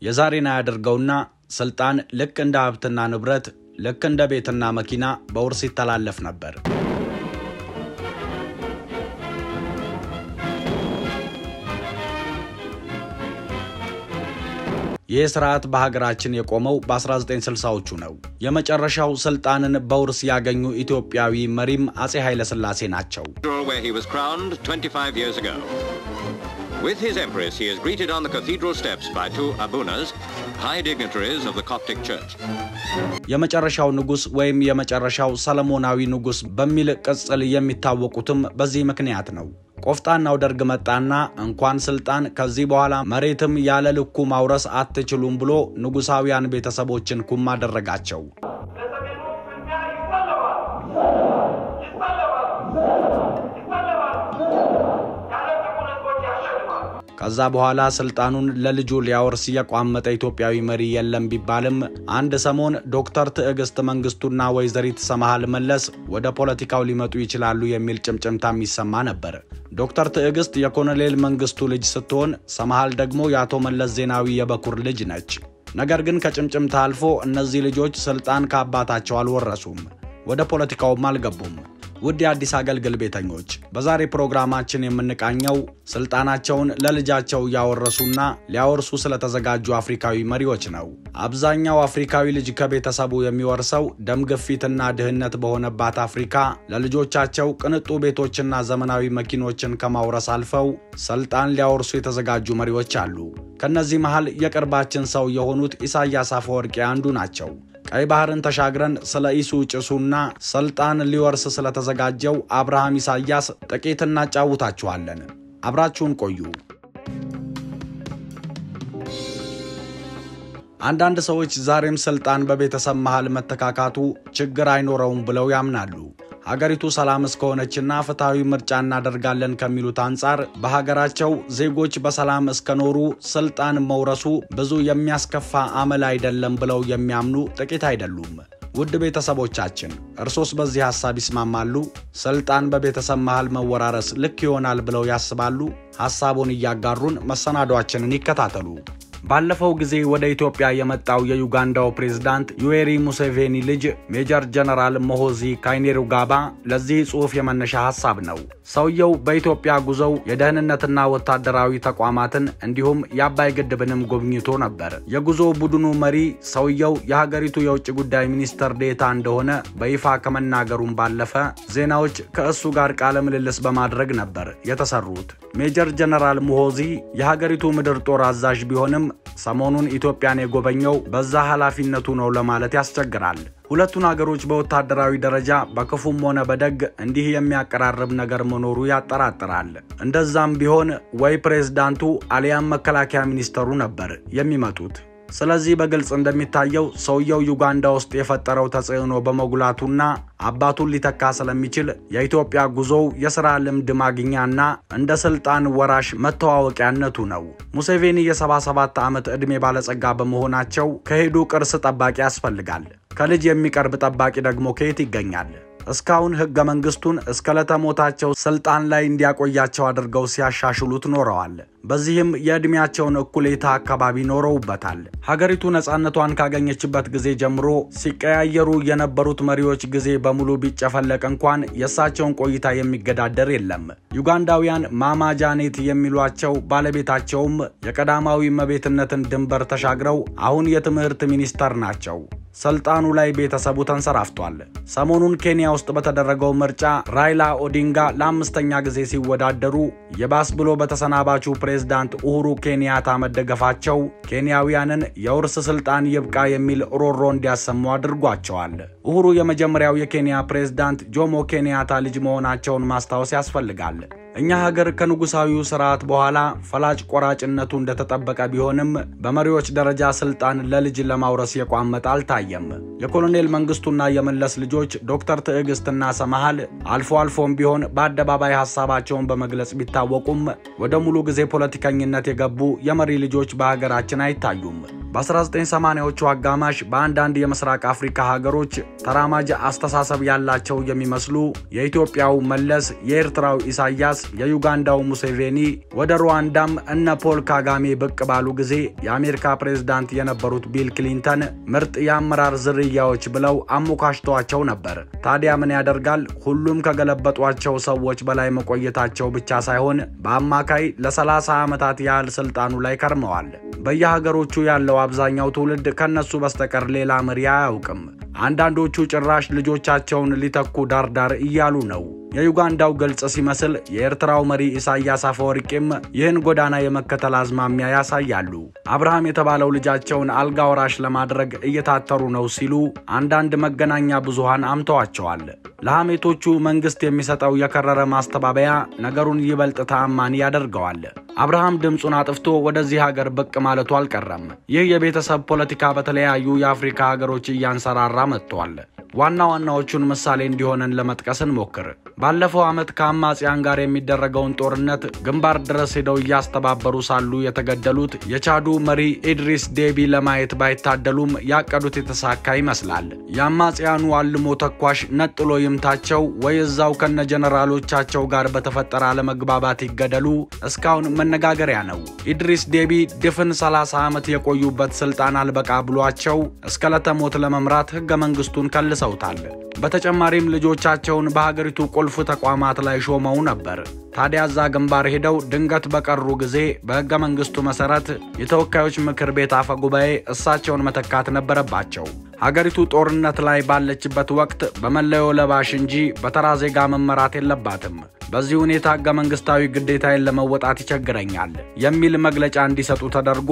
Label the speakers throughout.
Speaker 1: የዛሬን አያድርገውና ስልጣን ልክ እንደ ሀብትና ንብረት ልክ እንደ ቤትና መኪና በውርስ ይተላለፍ ነበር። ይህ ስርዓት በሀገራችን የቆመው በ1960ዎቹ ነው። የመጨረሻው ስልጣንን በውርስ ያገኙ ኢትዮጵያዊ መሪም አጼ ኃይለሥላሴ ናቸው።
Speaker 2: where he was crowned 25 years ago. With his empress, he is greeted on the cathedral steps by two abunas, high dignitaries of the Coptic Church.
Speaker 1: የመጨረሻው ንጉሥ ወይም የመጨረሻው ሰለሞናዊ ንጉሥ በሚል ቅጽል የሚታወቁትም በዚህ ምክንያት ነው። ቆፍጣናው ደርግ መጣና እንኳን ስልጣን ከዚህ በኋላ መሬትም ያለ ልኩ ማውረስ አትችሉም ብሎ ንጉሳውያን ቤተሰቦችን ኩም አደረጋቸው። ከዛ በኋላ ስልጣኑን ለልጁ ሊያወርስ የቋመጠ ኢትዮጵያዊ መሪ የለም ቢባልም አንድ ሰሞን ዶክተር ትዕግስት መንግስቱና ወይዘሪት ሰመሃል መለስ ወደ ፖለቲካው ሊመጡ ይችላሉ የሚል ጭምጭምታ የሚሰማ ነበር። ዶክተር ትዕግስት የኮሎኔል መንግስቱ ልጅ ስትሆን ሰመሃል ደግሞ የአቶ መለስ ዜናዊ የበኩር ልጅ ነች። ነገር ግን ከጭምጭምታ አልፎ እነዚህ ልጆች ስልጣን ከአባታቸው አልወረሱም፣ ወደ ፖለቲካውም አልገቡም። ውድ የአዲስ አገልግል ቤተኞች በዛሬ ፕሮግራማችን የምንቃኘው ስልጣናቸውን ለልጃቸው እያወረሱና ሊያወርሱ ስለተዘጋጁ አፍሪካዊ መሪዎች ነው። አብዛኛው አፍሪካዊ ልጅ ከቤተሰቡ የሚወርሰው ደም ግፊትና ድህነት በሆነባት አፍሪካ ለልጆቻቸው ቅንጡ ቤቶችና ዘመናዊ መኪኖችን ከማውረስ አልፈው ስልጣን ሊያወርሱ የተዘጋጁ መሪዎች አሉ። ከእነዚህ መሃል የቅርባችን ሰው የሆኑት ኢሳያስ አፈወርቂ አንዱ ናቸው። ቀይ ባህርን ተሻግረን ስለ ኢሱ ጭሱና ስልጣን ሊወርስ ስለተዘጋጀው አብርሃም ኢሳያስ ጥቂት እናጫውታችኋለን። አብራችሁን ቆዩ። አንዳንድ ሰዎች ዛሬም ስልጣን በቤተሰብ መሃል መተካካቱ ችግር አይኖረውም ብለው ያምናሉ። ሀገሪቱ ሰላም እስከሆነችና ፍትሐዊ ምርጫ እናደርጋለን ከሚሉት አንጻር በሀገራቸው ዜጎች በሰላም እስከኖሩ ስልጣን መውረሱ ብዙ የሚያስከፋ አመል አይደለም ብለው የሚያምኑ ጥቂት አይደሉም። ውድ ቤተሰቦቻችን እርሶስ በዚህ ሐሳብ ይስማማሉ? ስልጣን በቤተሰብ መሃል መወራረስ ልክ ይሆናል ብለው ያስባሉ? ሐሳቡን እያጋሩን መሰናዷችንን ይከታተሉ። ባለፈው ጊዜ ወደ ኢትዮጵያ የመጣው የዩጋንዳው ፕሬዝዳንት ዩዌሪ ሙሴቬኒ ልጅ ሜጀር ጀነራል ሞሆዚ ካይኔሩጋባ ለዚህ ጽሑፍ የመነሻ ሐሳብ ነው። ሰውየው በኢትዮጵያ ጉዞው የደህንነትና ወታደራዊ ተቋማትን እንዲሁም የአባይ ግድብንም ጎብኝቶ ነበር። የጉዞ ቡድኑ መሪ ሰውየው የሀገሪቱ የውጭ ጉዳይ ሚኒስትር ዴታ እንደሆነ በይፋ ከመናገሩም ባለፈ ዜናዎች ከእሱ ጋር ቃለ ምልልስ በማድረግ ነበር የተሰሩት። ሜጀር ጀነራል ሙሆዚ የሀገሪቱ ምድር ጦር አዛዥ ቢሆንም ሰሞኑን ኢትዮጵያን የጎበኘው በዛ ኃላፊነቱ ነው ለማለት ያስቸግራል። ሁለቱን አገሮች በወታደራዊ ደረጃ በክፉም ሆነ በደግ እንዲህ የሚያቀራርብ ነገር መኖሩ ያጠራጥራል። እንደዛም ቢሆን ወይ ፕሬዝዳንቱ አሊያም መከላከያ ሚኒስተሩ ነበር የሚመጡት። ስለዚህ በግልጽ እንደሚታየው ሰውየው ዩጋንዳ ውስጥ የፈጠረው ተጽዕኖ በመጉላቱና አባቱን ሊተካ ስለሚችል የኢትዮጵያ ጉዞው የሥራ ልምድ ማግኛና እንደ ስልጣን ወራሽ መተዋወቂያነቱ ነው። ሙሴቬኒ የ77 ዓመት ዕድሜ ባለጸጋ በመሆናቸው ከሄዱ ቅርስ ጠባቂ ያስፈልጋል። ከልጅ የሚቀርብ ጠባቂ ደግሞ ከየት ይገኛል? እስካሁን ሕገ መንግሥቱን እስከ ለተሞታቸው ስልጣን ላይ እንዲያቆያቸው አድርገው ሲያሻሽሉት ኖረዋል። በዚህም የዕድሜያቸውን እኩሌታ አካባቢ ኖረውበታል። ሀገሪቱ ነፃነቷን ካገኘችበት ጊዜ ጀምሮ ሲቀያየሩ የነበሩት መሪዎች ጊዜ በሙሉ ቢጨፈለቅ እንኳን የእሳቸውን ቆይታ የሚገዳደር የለም። ዩጋንዳውያን ማማ ጃኔት የሚሏቸው ባለቤታቸውም የቀዳማዊ እመቤትነትን ድንበር ተሻግረው አሁን የትምህርት ሚኒስተር ናቸው። ስልጣኑ ላይ ቤተሰቡ ተንሰራፍቷል። ሰሞኑን ኬንያ ውስጥ በተደረገው ምርጫ ራይላ ኦዲንጋ ለአምስተኛ ጊዜ ሲወዳደሩ የባስ ብሎ በተሰናባቹ ፕሬዝዳንት ኡሁሩ ኬንያታ መደገፋቸው ኬንያውያንን የውርስ ስልጣን ይብቃ የሚል ሮሮ እንዲያሰሙ አድርጓቸዋል። ኡሁሩ የመጀመሪያው የኬንያ ፕሬዝዳንት ጆሞ ኬንያታ ልጅ መሆናቸውን ማስታወስ ያስፈልጋል። እኛ ሀገር ከንጉሳዊው ስርዓት በኋላ ፈላጭ ቆራጭነቱ እንደተጠበቀ ቢሆንም በመሪዎች ደረጃ ስልጣን ለልጅ ለማውረስ የቋመጠ አልታየም። የኮሎኔል መንግስቱና የመለስ ልጆች ዶክተር ትዕግስትና ሰመሃል አልፎ አልፎም ቢሆን በአደባባይ ሀሳባቸውን በመግለጽ ቢታወቁም ወደ ሙሉ ጊዜ ፖለቲከኝነት የገቡ የመሪ ልጆች በሀገራችን አይታዩም። በ1980ዎቹ አጋማሽ በአንዳንድ የምስራቅ አፍሪካ ሀገሮች ተራማጅ አስተሳሰብ ያላቸው የሚመስሉ የኢትዮጵያው መለስ፣ የኤርትራው ኢሳያስ፣ የዩጋንዳው ሙሴቬኒ ወደ ሩዋንዳም እነ ፖል ካጋሜ ብቅ ባሉ ጊዜ የአሜሪካ ፕሬዝዳንት የነበሩት ቢል ክሊንተን ምርጥ የአመራር ዝርያዎች ብለው አሞካሽተዋቸው ነበር። ታዲያ ምን ያደርጋል ሁሉም ከገለበጧቸው ሰዎች በላይ መቆየታቸው ብቻ ሳይሆን በአማካይ ለ30 ዓመታት ያህል ስልጣኑ ላይ ከርመዋል። በየሀገሮቹ ያለው አብዛኛው ትውልድ ከነሱ በስተቀር ሌላ መሪ አያውቅም። አንዳንዶቹ ጭራሽ ልጆቻቸውን ሊተኩ ዳርዳር እያሉ ነው። የዩጋንዳው ግልጽ ሲመስል የኤርትራው መሪ ኢሳያስ አፈወርቂም ይህን ጎዳና የመከተል አዝማሚያ ያሳያሉ። አብርሃም የተባለው ልጃቸውን አልጋ ወራሽ ለማድረግ እየታተሩ ነው ሲሉ አንዳንድ መገናኛ ብዙሃን አምተዋቸዋል። ለሐሜቶቹ መንግስት የሚሰጠው የከረረ ማስተባበያ ነገሩን ይበልጥ ተአማኒ ያደርገዋል። አብርሃም ድምፁን አጥፍቶ ወደዚህ ሀገር ብቅ ማለቱ አልቀረም። ይህ የቤተሰብ ፖለቲካ በተለያዩ የአፍሪካ ሀገሮች እያንሰራራ መጥቷል። ዋና ዋናዎቹን ምሳሌ እንዲሆነን ለመጥቀስ እንሞክር። ባለፈው ዓመት ከአማጽያን ጋር የሚደረገውን ጦርነት ግንባር ድረስ ሄደው እያስተባበሩ ሳሉ የተገደሉት የቻዱ መሪ ኢድሪስ ዴቢ ለማየት ባይታደሉም ያቀዱት የተሳካ ይመስላል። የአማጽያኑ አልሞ ተኳሽ ነጥሎ ይምታቸው ወይ እዛው ከነ ጀነራሎቻቸው ጋር በተፈጠረ አለመግባባት ይገደሉ እስካሁን መነጋገሪያ ነው። ኢድሪስ ዴቢ ድፍን 30 ዓመት የቆዩበት ስልጣን አልበቃ ብሏቸው እስከ ለተሞት ለመምራት ህገ መንግስቱን ከልሰውታል። በተጨማሪም ልጆቻቸውን በሀገሪቱ ቁልፍ ተቋማት ላይ ሾመው ነበር። ታዲያ እዛ ግንባር ሄደው ድንገት በቀሩ ጊዜ በህገ መንግስቱ መሰረት የተወካዮች ምክር ቤት አፈ ጉባኤ እሳቸውን መተካት ነበረባቸው። ሀገሪቱ ጦርነት ላይ ባለችበት ወቅት በመለዮ ለባሽ እንጂ በተራ ዜጋ መመራት የለባትም። በዚህ ሁኔታ ህገ መንግስታዊ ግዴታዬን ለመወጣት ይቸግረኛል የሚል መግለጫ እንዲሰጡ ተደርጎ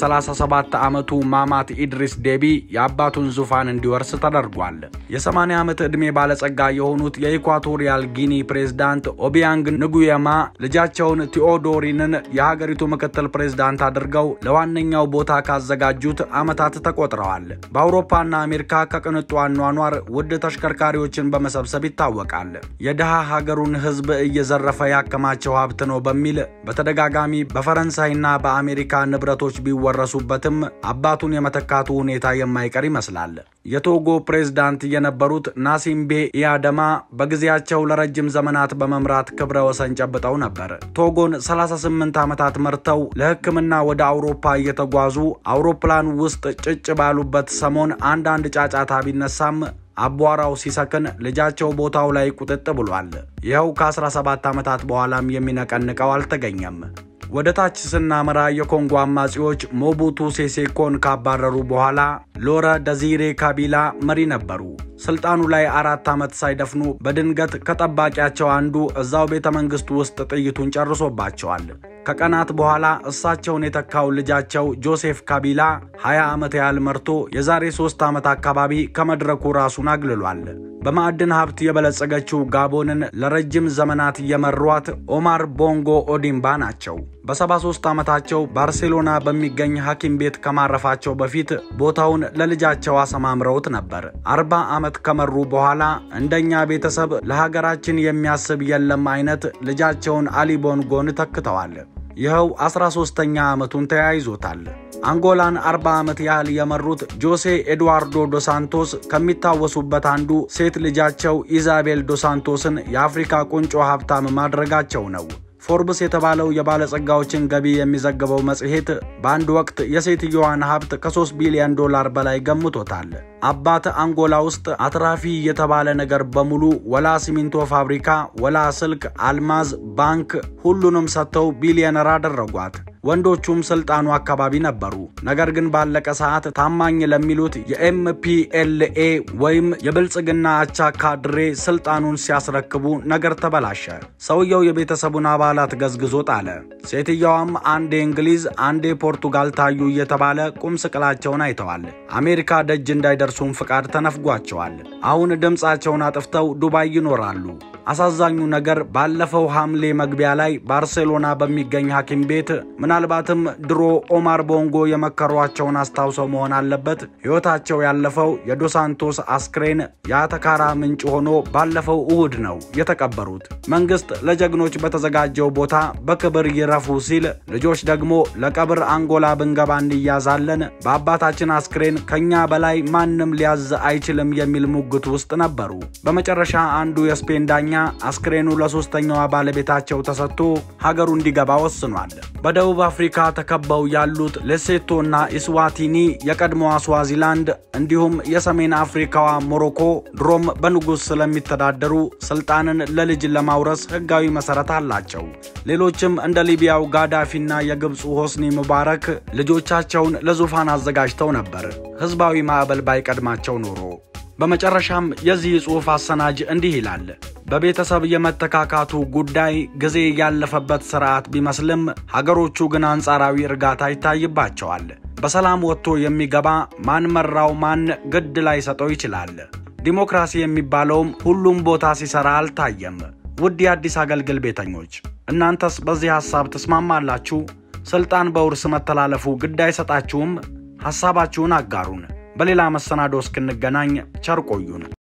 Speaker 1: የ37 ዓመቱ ማማት ኢድሪስ ዴቢ የአባቱን ዙፋን እንዲወርስ ተደርጓል። የ80 ዓመት ዕድሜ ባለጸጋ የሆኑት የኢኳቶሪያል ጊኒ ፕሬዝዳንት ኦቢያንግ ንጉየማ ልጃቸውን ቲኦዶሪንን የሀገሪቱ ምክትል ፕሬዝዳንት አድርገው ለዋነኛው ቦታ ካዘጋጁት ዓመታት ተቆጥረዋል። በአውሮፓና አሜሪካ ከቅንጡ አኗኗር ውድ ተሽከርካሪዎችን በመሰብሰብ ይታወቃል። የድሃ ሀገሩን ህዝብ እየዘረፈ ያከማቸው ሀብት ነው በሚል በተደጋጋሚ በፈረንሳይና በአሜሪካ ንብረቶች ቢወረሱበትም አባቱን የመተካቱ ሁኔታ የማይቀር ይመስላል። የቶጎ ፕሬዝዳንት የነበሩት ናሲምቤ ኢያደማ በጊዜያቸው ለረጅም ዘመናት በመምራት ክብረ ወሰን ጨብጠው ነበር። ቶጎን 38 ዓመታት መርተው ለሕክምና ወደ አውሮፓ እየተጓዙ አውሮፕላን ውስጥ ጭጭ ባሉበት ሰሞን አንዳንድ ጫጫታ ቢነሳም አቧራው ሲሰክን ልጃቸው ቦታው ላይ ቁጥጥ ብሏል። ይኸው ከ17 ዓመታት በኋላም የሚነቀንቀው አልተገኘም። ወደ ታች ስናመራ የኮንጎ አማጺዎች ሞቡቱ ሴሴኮን ካባረሩ በኋላ ሎረ ደዚሬ ካቢላ መሪ ነበሩ። ስልጣኑ ላይ አራት ዓመት ሳይደፍኑ በድንገት ከጠባቂያቸው አንዱ እዛው ቤተ መንግሥቱ ውስጥ ጥይቱን ጨርሶባቸዋል። ከቀናት በኋላ እሳቸውን የተካው ልጃቸው ጆሴፍ ካቢላ 20 ዓመት ያህል መርቶ የዛሬ ሦስት ዓመት አካባቢ ከመድረኩ ራሱን አግልሏል። በማዕድን ሀብት የበለጸገችው ጋቦንን ለረጅም ዘመናት የመሯት ኦማር ቦንጎ ኦዲምባ ናቸው። በ73 ዓመታቸው ባርሴሎና በሚገኝ ሐኪም ቤት ከማረፋቸው በፊት ቦታውን ለልጃቸው አሰማምረውት ነበር። 40 ዓመት ከመሩ በኋላ እንደኛ ቤተሰብ ለሀገራችን የሚያስብ የለም አይነት ልጃቸውን አሊ ቦንጎን ተክተዋል። ይኸው 13ኛ ዓመቱን ተያይዞታል። አንጎላን 40 ዓመት ያህል የመሩት ጆሴ ኤድዋርዶ ዶሳንቶስ ከሚታወሱበት አንዱ ሴት ልጃቸው ኢዛቤል ዶሳንቶስን የአፍሪካ ቁንጮ ሀብታም ማድረጋቸው ነው። ፎርብስ የተባለው የባለጸጋዎችን ገቢ የሚዘግበው መጽሔት በአንድ ወቅት የሴትየዋን ሀብት ከ3 ቢሊዮን ዶላር በላይ ገምቶታል። አባት አንጎላ ውስጥ አትራፊ የተባለ ነገር በሙሉ ወላ ሲሚንቶ ፋብሪካ፣ ወላ ስልክ፣ አልማዝ፣ ባንክ ሁሉንም ሰጥተው ቢሊዮነር አደረጓት። ወንዶቹም ስልጣኑ አካባቢ ነበሩ። ነገር ግን ባለቀ ሰዓት ታማኝ ለሚሉት የኤምፒኤልኤ ወይም የብልጽግና አቻ ካድሬ ስልጣኑን ሲያስረክቡ ነገር ተበላሸ። ሰውየው የቤተሰቡን አባላት ገዝግዞ ጣለ። ሴትየዋም አንዴ እንግሊዝ፣ አንዴ ፖርቱጋል ታዩ እየተባለ ቁም ስቅላቸውን አይተዋል። አሜሪካ ደጅ እንዳይደርሱም ፍቃድ ተነፍጓቸዋል። አሁን ድምፃቸውን አጥፍተው ዱባይ ይኖራሉ። አሳዛኙ ነገር ባለፈው ሐምሌ መግቢያ ላይ ባርሴሎና በሚገኝ ሐኪም ቤት ምናልባትም ድሮ ኦማር ቦንጎ የመከሯቸውን አስታውሰው መሆን አለበት ሕይወታቸው ያለፈው የዶሳንቶስ አስክሬን የአተካራ ምንጭ ሆኖ ባለፈው እሁድ ነው የተቀበሩት። መንግስት ለጀግኖች በተዘጋጀው ቦታ በክብር ይረፉ ሲል፣ ልጆች ደግሞ ለቀብር አንጎላ ብንገባ እንያዛለን፣ በአባታችን አስክሬን ከኛ በላይ ማንም ሊያዝ አይችልም የሚል ሙግት ውስጥ ነበሩ። በመጨረሻ አንዱ የስፔን ዳኛ አስክሬኑ ለሶስተኛዋ ባለቤታቸው ተሰጥቶ ሀገሩ እንዲገባ ወስኗል። በደቡብ አፍሪካ ተከበው ያሉት ሌሴቶ እና ኢስዋቲኒ የቀድሞዋ ስዋዚላንድ እንዲሁም የሰሜን አፍሪካዋ ሞሮኮ ድሮም በንጉሥ ስለሚተዳደሩ ስልጣንን ለልጅ ለማውረስ ህጋዊ መሰረት አላቸው። ሌሎችም እንደ ሊቢያው ጋዳፊና የግብፁ ሆስኒ ሙባረክ ልጆቻቸውን ለዙፋን አዘጋጅተው ነበር ህዝባዊ ማዕበል ባይቀድማቸው ኖሮ። በመጨረሻም የዚህ ጽሑፍ አሰናጅ እንዲህ ይላል። በቤተሰብ የመተካካቱ ጉዳይ ጊዜ ያለፈበት ስርዓት ቢመስልም ሀገሮቹ ግን አንጻራዊ እርጋታ ይታይባቸዋል። በሰላም ወጥቶ የሚገባ ማን መራው ማን ግድ ላይ ሰጠው ይችላል። ዲሞክራሲ የሚባለውም ሁሉም ቦታ ሲሰራ አልታየም። ውድ የአዲስ አገልግል ቤተኞች እናንተስ በዚህ ሐሳብ ትስማማላችሁ? ስልጣን በውርስ መተላለፉ ግድ አይሰጣችሁም? ሐሳባችሁን አጋሩን። በሌላ መሰናዶ እስክንገናኝ ቸር ቆዩን።